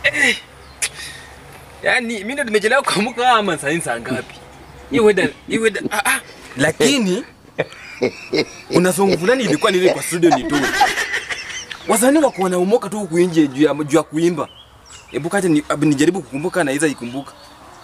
Yaani mimi ndo nimechelewa kuamka ama saa hii saa ngapi? Hii weather, hii weather. Ah ah. Lakini kuna song fulani ilikuwa nile kwa studio ni tu. Wasanii wako wanaumoka tu huku nje juu ya juu ya kuimba. Hebu kaje ni, abu nijaribu kukumbuka na iza ikumbuka.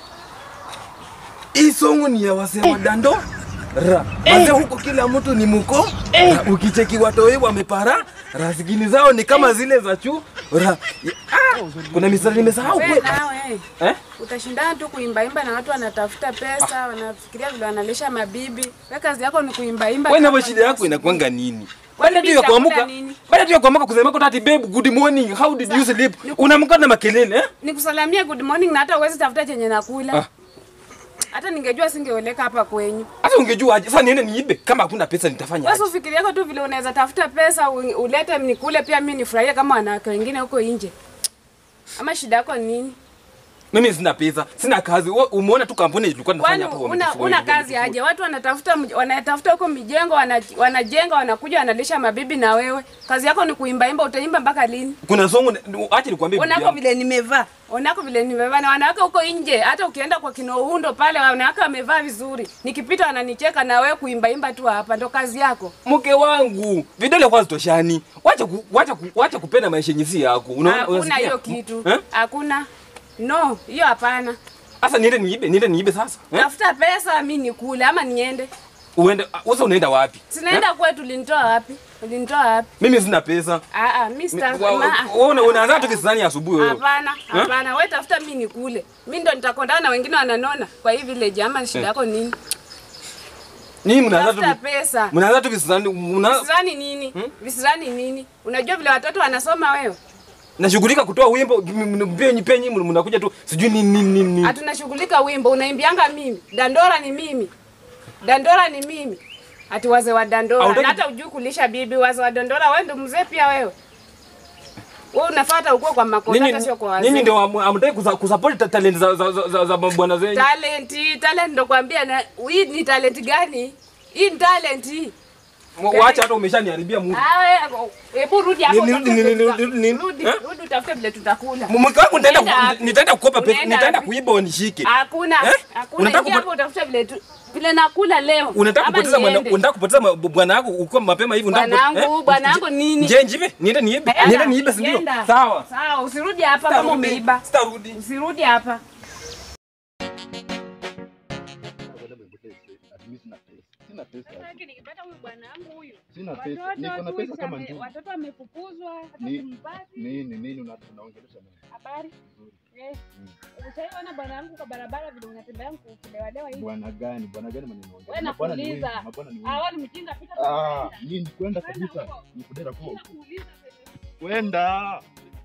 Hii song ni ya wasee wa dando. Ra. Wazee huko kila mtu ni muko. Na ukicheki watoi wamepara. Ra zingine zao ni kama zile za chu. Ra. Ah, kuna misali nimesahau Wewe kweli. nawe Eh? utashindana tu kuimbaimba na watu wanatafuta pesa, wanafikiria vile wanalisha mabibi. Wewe kazi yako ni kuimbaimba. Wewe kama na shida yako basi. inakuanga nini? Kwani Baada tu ya nitakula kuamka, nini? baada tu ya kuamka kusema kwa tati babe good morning, how did you sleep? Unamka na makelele eh? Nikusalamia good morning na hata uwezi tafuta chenye nakula. Ah. Hata ningejua singeoleka hapa kwenyu. Hata ungejua aje sasa niende niibe kama hakuna pesa nitafanya Basi aje? ufikiri yako tu vile unaweza tafuta pesa u- ulete nikule pia mimi nifurahie kama wanawake wengine huko nje. Ama shida yako ni nini? Mimi sina pesa, sina kazi. Wewe Umeona tu kampuni tulikuwa Kwani tunafanya hapo. una, wametufunga, una wametufunga. kazi aje? Watu wanatafuta mj- wanatafuta huko mijengo wana, wanajenga wanakuja wanalisha mabibi na wewe. Kazi yako ni kuimbaimba, utaimba mpaka lini? Kuna song acha nikwambie. bibi Onako yangu. vile nimevaa, onako vile nimevaa, na wanawake huko nje, hata ukienda kwa kinouhundo pale, wanawake wamevaa vizuri, nikipita wananicheka, na wewe kuimbaimba tu hapa, ndo kazi yako. Mke wangu, vidole kwanza toshani. Wacha ku, wacha ku, wacha kupenda maisha yenye si yako. Unaona Hakuna unasikia? hiyo kitu, Eh? hakuna. No, hiyo hapana. Sasa niende niibe, niende niibe sasa. Eh? Tafuta pesa, mi nikule ama niende. Uende, sasa unaenda wapi? Sinaenda kwetu, ulinitoa wapi? Ulinitoa wapi? Mimi sina pesa. Ah ah, mimi sita. Wa- ma- Wewe una- unaanza tu kisani asubuhi wewe. Hapana, hapana. Wewe tafuta mimi nikule. Mimi ndo nitakondana na wengine wananona kwa hii village ama shida yako nini? Nini mnaanza Tafuta tu pesa. mnaanza tu visani mna Visirani nini? Visirani nini? Unajua vile watoto wanasoma wewe? nashughulika kutoa wimbo mpenyi penyi mnakuja tu sijui nini nini nini. Hatunashughulika wimbo, unaimbianga mimi. Dandora ni mimi. Dandora ni mimi. Ati wazee wa Dandora. Hautaki- Na hata ujui kulisha bibi wazee wa Dandora, wewe ndo mzee pia wewe. Wewe unafuata ukue kwa makosa hata sio kwa wazee. Ninyi ndio am- amtaki kusa- kusupport ta- talent za za, za, za, za bwana zenyu. Talenti, talent ndo kwambia na hii ni talent gani? Hii ni talent hii. Wa- Waacha hata umeshaniharibia Mungu. Awe, hebu rudi hapo. Ni- ni- utafute ni- ni- vile ni- tuta- ni- Rudi, eh? rudi utafute vile tutakula. Mke wangu nitaenda Unaenda ku- wapi? nitaenda kukopa pesa, Unaenda nitaenda wapi? kuiba wanishike. Hakuna, Eh? hakuna. Unataka Ingia kupa- hapo utafute vile tu vile nakula leo. Unataka Ama kupoteza mwana, niende. unataka kupoteza ma- bwana wako uko mapema hivi unataka kupo- Bwanangu, eh? bwanangu nini? Je, njibe? Niende niibe. Enda, Niende niibe si ndio? enda. Sawa. Sawa, usirudi hapa kama Sitarudi. umeiba. Sitarudi. Usirudi hapa. Sina pesa. nikipata huyu bwanangu huyu. Sina pesa. Niko na pesa kama njugu. Watoto wamefukuzwa, hata Ni- simpati. Nini nini una- unaongelesha nini? Habari? Eh. Ushaona bwanangu kwa barabara vile unatembea kulewa hivi? Bwana gani? Bwana gani mwenye unaongelea? Wewe Mabwana ni nakuuliza. wengi, mabwana ni wengi. Ah, wewe ni mjinga pita Ah, nini kwenda kabisa. Ni kudera kwa. Kwenda.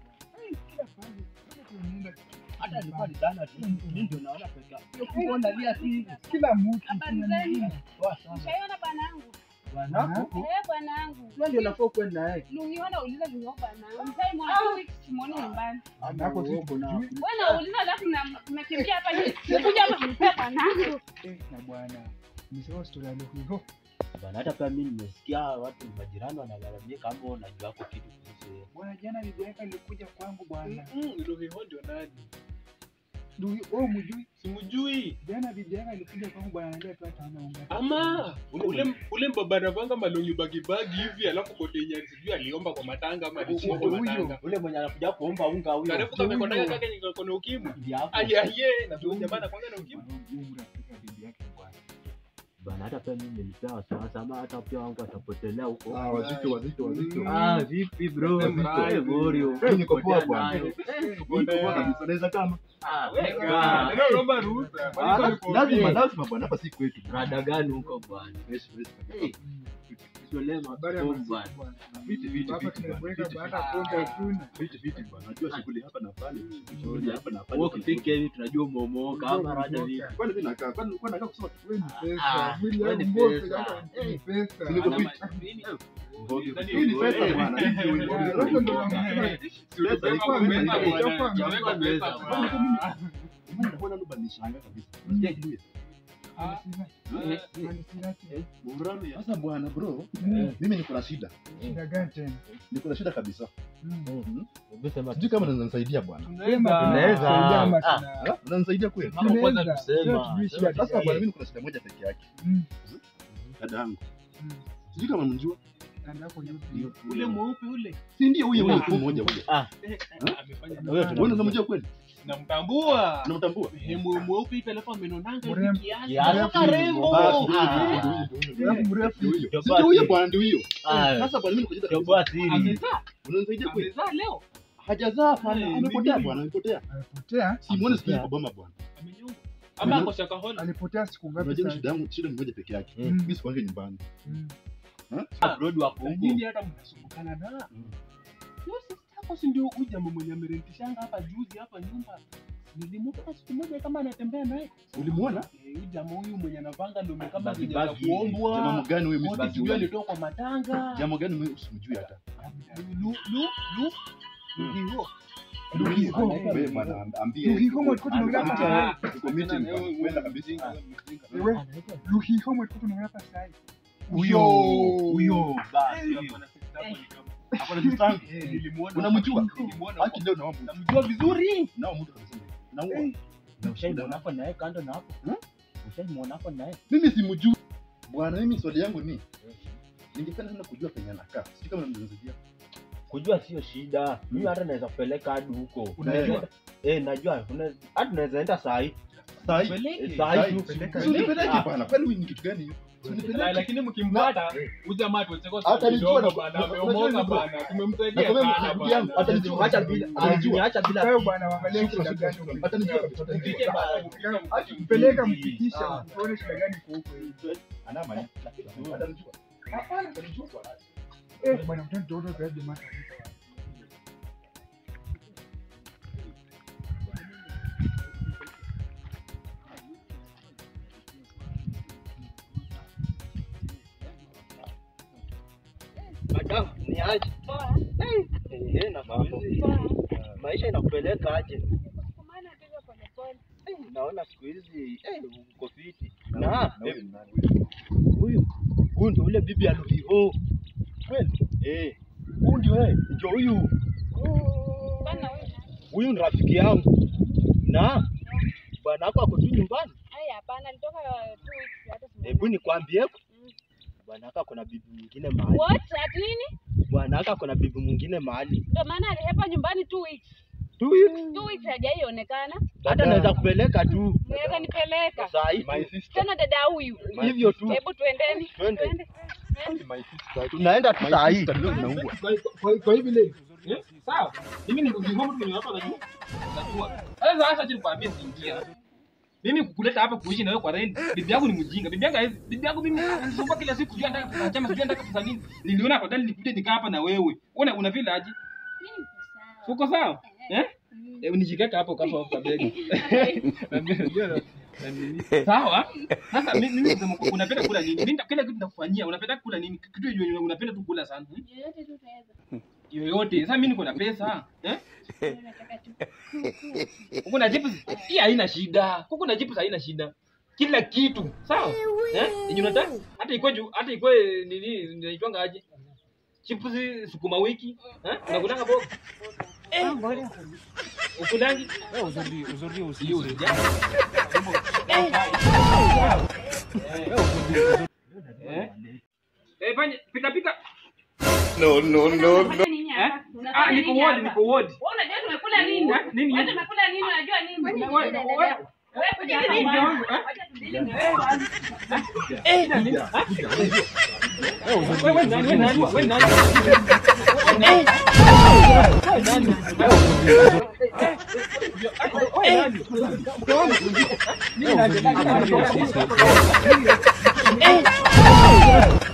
Hata alikuwa ni dana tu. Mimi ndio naona pesa. Hiyo kubwa nalia tu hivi. Kila mtu. Habari zenu? Poa sana. Ushaona bwanangu? Bwanako. Eh, bwanangu. Wewe ndio unafaa kwenda naye. Lungiona uliza lungo bwanangu. Mtai mwanangu kimoni nyumbani. Anako si kuna. Wewe unauliza alafu na mnakimbia hapa hivi. Nikuja hapa kunipea bwanangu. na bwana nisema story ya Luhiho. Bana, hata pia mimi nimesikia watu majirani wanalalamika kama unajua hapo kitu kuhusu yeye. Bwana jana bibi yake alikuja kwangu bwana. Luhiho ndio nani? Luhi- wewe mjui? Simjui. Jana bibi yake alikuja kwangu bwana ananiambia tu ataona unga. Ama ule ule mbaba anavanga malongi bagi bagi hivi alafu kote nyani sijui aliomba kwa matanga ama alishinda kwa Huyo. matanga. Ule mwenye anakuja kuomba unga huyo. Karefu kamekondaka kake niko na ukimwi. Ndio hapo. Ayaye na tu jamaa anakwanga na ukimwi. Huyu rafiki wa bibi yake bwana. Bana, hata pia mimi nilipea wasiwasi ama hata pia wangu atapotelea huko. Ah, wazito wazito wazito. Ah, vipi bro? Wazito. Eh, Borio. Eh, niko poa Potea bwana. nayo. Niko poa kabisa. Naweza kama. Ah, Ah, leo naomba ruhusa. Ah, Kwani niko Lazima ofisi. lazima bwana hapa si kwetu. rada gani huko bwana? Fresh fresh kabisa. Eh, Tutolee mabomu bwana. Viti viti Hapa viti bwana. tumekuweka Viti baada ya pombe hakuna. viti viti bwana. Najua shughuli hapa na pale. Shughuli hapa na pale. Wewe ukifika hivi tunajua umeomoka ama rada vipi? Kwani mimi nakaa? Kwani kwani nakaa kusema Wewe ni Ah, pesa. Mwili wewe ni yangu mbovu pesa. kaka ni pesa. Si niko Ana fit. ma- nini? Hii ni pesa bwana. Hii ni Sasa ndo wanasema Si ulisema Ilikuwa pesa mimi, bwana. ilikuwa Weka pesa pesa bwana. Mbona mbona ndo banishangaa kabisa. Unasikia kitu Sasa bwana bro, mimi niko na shida. Shida gani tena? Niko na shida kabisa. Mm. Hebu sema Sijui kama unaweza nisaidia bwana. Sema Tunaweza. tunasaidia ama Ah. tuna- Ah, Unanisaidia kweli? Hapo kwanza tunaweza. tusema. Sio tujui shida Sasa gani. bwana mimi niko na shida moja peke yake. Mm. Dada yangu. Mm. Sijui kama mnamjua. Dada yako yupi? ule mweupe ule Si ndiye huyo huyo tu mmoja huyo. Ah, amefanya huyo Wewe tunamjua. unamjua kweli? namtambua Unamtambua? Eh, mwe- mweupe hivi alafu amenonanga hivi Mrembo. kiasi. Kiasi. Anakaa rembo. Basi, Ah. ndio huyo, ndio huyo, ndio huyo. Mrefu mrefu. Ndio huyo. Ndio Si ndio huyo basi. bwana ndio huyo. Ah, Sasa bwana mimi niko shida. toboa siri. Amezaa. Unanisaidia kweli? Amezaa leo. Hajazaa bwana, Eh, amepotea mimi- bwana, amepotea. Alipotea, Simuone siku hizi kwa boma bwana. Amenyonga. Ama ako shakahola. alipotea siku ngapi Unajua sasa? shida yangu, shida ni moja peke yake. Mm. Mimi sikuange nyumbani. Mm. Abroad wako Na huko. nyinyi hata mnasumbukana na. Yo sister yako si ndio huyu jamaa mwenye amerentishanga hapa juzi hapa nyumba. Nilimuona siku moja kama anatembea naye. Ulimuona? Eh, Huyu jamaa huyu mwenye anavanga ndio kama Bagi, zenye za bagi. Jamaa kuombwa. mgani huyo mimi Wote sijui sijui. alitoka kwa matanga. Jamaa gani mimi usimjui hata. Lu lu lu. Luhiho. Luhiho. Wewe bwana ambie. Luhiho mwe tulikuwa tunaongea hapa Ah, sasa. tuko meeting bwana. Kwenda kabisa. Wewe, Luhiho mwe tulikuwa tunaongea hapa sasa. Huyo, huyo. Basi. Hapo na distance. Nilimuona. Unamjua? Nilimuona. Haki leo naomba. Namjua vizuri. Nao mtu kabisa. Naua. Na ushaimwona hapo naye kando na hapo? Hmm? Ushaimwona hapo naye? Mimi simjui. Bwana mimi swali yangu ni ningependa sana kujua penye anakaa. Sijui kama unaniwezesha. Kujua sio shida. Mimi hata naweza kupeleka hadi huko. Unajua? Eh, najua. Una- Hata tunaweza enda saa hii. Saa hii. Peleke. Saa hii tu. Si unipeleke bwana. Kwani huyu ni kitu gani hiyo? Si La- unipeleke. lakini mkimpata huyu jamaa tucheko Hata nijua na- bana na- ameomoka unajua bana tumemsaidia Nakwambia sana ndugu yangu, bana. hata nijua. Acha bila. Anajua. Acha bila. Wewe bwana waangalie shida gani uko Hata nijua kabisa. hata Mpike nijua. bana. Mpeleka mfikisha Ah. uone shida gani iko huko hivi. Anama ni. Hata nijua. Hapana, hata nijua bwana. Eh, bwana mtoto ndio kwa jamaa. Madam, ni aje? Eh, na mambo. Maisha inakupeleka aje? Eh, Naona siku hizi eh, uko fiti. Na Na eh, wewe ni nani? huyu huyu ndio ule bibi ya Luhiho. Kweli? Eh, huyu ndio eh, ndio huyu. Huyu ni rafiki yangu. Na bwana wako ako tu nyumbani. hapana, alitoka two weeks hata simu- Hebu nikwambie Mm. bwana wako ako na bibi mwingine mahali. What? Ati nini? Bwana wako ako na bibi mwingine mahali. Ndio maana alihepa nyumbani two weeks. Tu hivi. Two weeks hajaionekana. Hata naweza kupeleka tu. Mweza nipeleka. Saa hii My tu. sister. Tena dada huyu. Hivyo tu. Hebu tuendeni. Twende. Twende. My sister. Tunaenda tu saa My hii. sister ndio naua. Kwa- kwa hivi leo Eh, sawa mimi ni mtu mtu mwenye hapa najua najua sasa sasa acha nikwambie siingia mimi kukuleta hapa kuishi na wewe kwa rent bibi yangu ni mjinga bibi yangu haizi- bibi yangu mimi anisumbua kila siku sijui anataka pesa chama sijui anataka pesa nini niliona afadhali nikuje nikaa hapa na wewe una una vile aje uko sawa eh eh unijikeka hapo kama hapo begi sawa sasa mimi mimi nasema kwa- unapenda kula nini mimi kila kitu nakufanyia unapenda kula nini kitu yenye unapenda tu kula sana hmm? Yoyote tu utaweza. yoyote sasa mimi niko na pesa eh kuku na chips hii haina shida kuku na chips haina shida kila kitu sawa eh yenye unataka hata ikwe juu hata ikwe nini inaitwanga aje chips sukuma wiki eh unakutanga boga eh ukulangi eh uzuri uzuri usiyo eh eh fanya pika pika Unafanya nini eh hapa? ah Unafanya niko nini ward hapa? niko ward Wewe unajua tumekula nini? Eh, nini? Wewe tumekula nini? Unajua nini? Wewe- wewe- Wewe kuja hapa Nini? bwana. Eh? Wacha tudili na wewe kwanza. Eh, nani? Ah? Wewe nani? Wewe nani? Wewe nani? Eh. Wewe nani? Wewe nani? Mke wangu. Mimi nani? Eh.